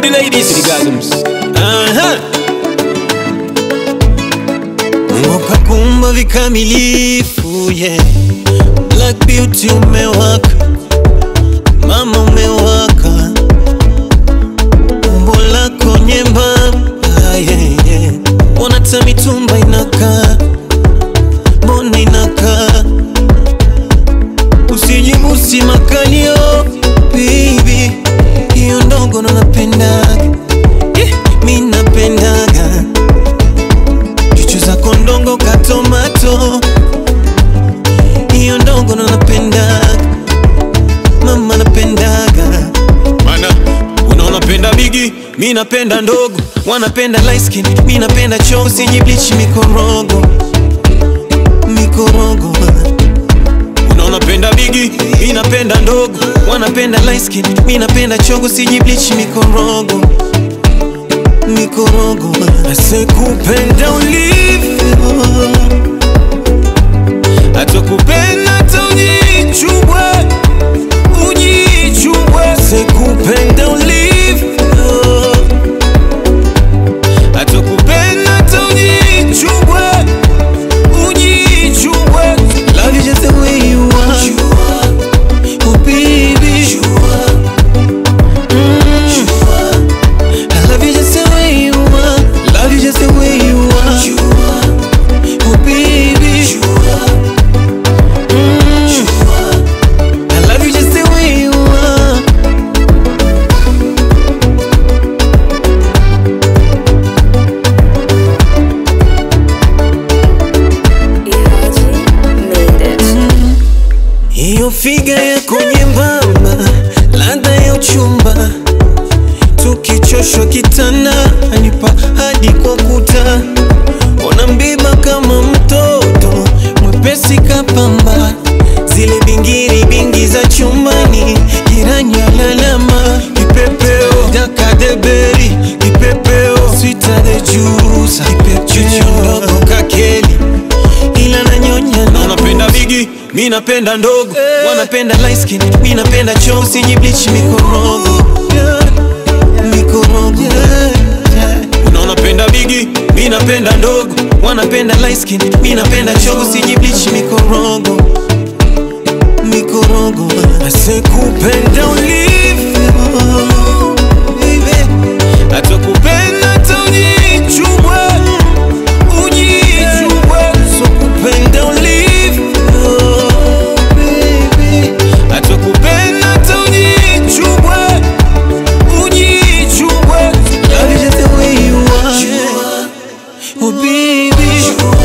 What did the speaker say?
the ladies, to the gasms. Uh-huh. Mungu kakumba vikamilifu yeah. Black beauty umewaka, mama umewaka, umbo lako nyembamba yeah, yeah. Mbona hata mitumba inakaa, mbona inakaa, usijibusi makalio baby, hiyo ndogo ndo napendaga yeah, mi napendaga chuchu zako ndongo katomato hiyo ndongo ndo napendaga mama napendaga Mana, unaona penda bigi, mi napenda ndogo wanapenda light skin mi napenda choo sijiblichi mikorogo mikorogo unaona penda bigi, mi napenda ndogo wanapenda light skin mi napenda chogo sijiblichi mikorogo mikorogo asekupenda ulivyo atakupenda hata ujichubwe ujichubwe sekupenda ulivyo atakupenda hata ujichubwe ujichubwe love you just the way you are oh baby Mm. I love you just the way you are love you just the way you are oh baby Mm. I love you just the way you are Hiyo figa yako nyembamba, ladha ya uchumba, tukichoshwa kitanda, anipa hadi kwa kuta, ona mbiba kama mtoto mwepesi kapamba, zile bingiri bingi za chumbani, jirani alalama, kipepeo dakadeberi, kipepeo sweeter the juice, kipepeo ndogo kakeli, ila nanyonya unaona penda bigi, mi napenda ndogo wanapenda light skin mi napenda choo usijibleach mikorogo mikorogo unaona penda bigi, mi napenda ndogo wanapenda light skin mi napenda choo usijibleach mikorogo mikorogo asekupenda ulivyo baby. atakupenda hata ujichubwe ujichubwe so kupenda ulivyo baby. atakupenda hata ujichubwe ujichubwe love you just the way you are oh baby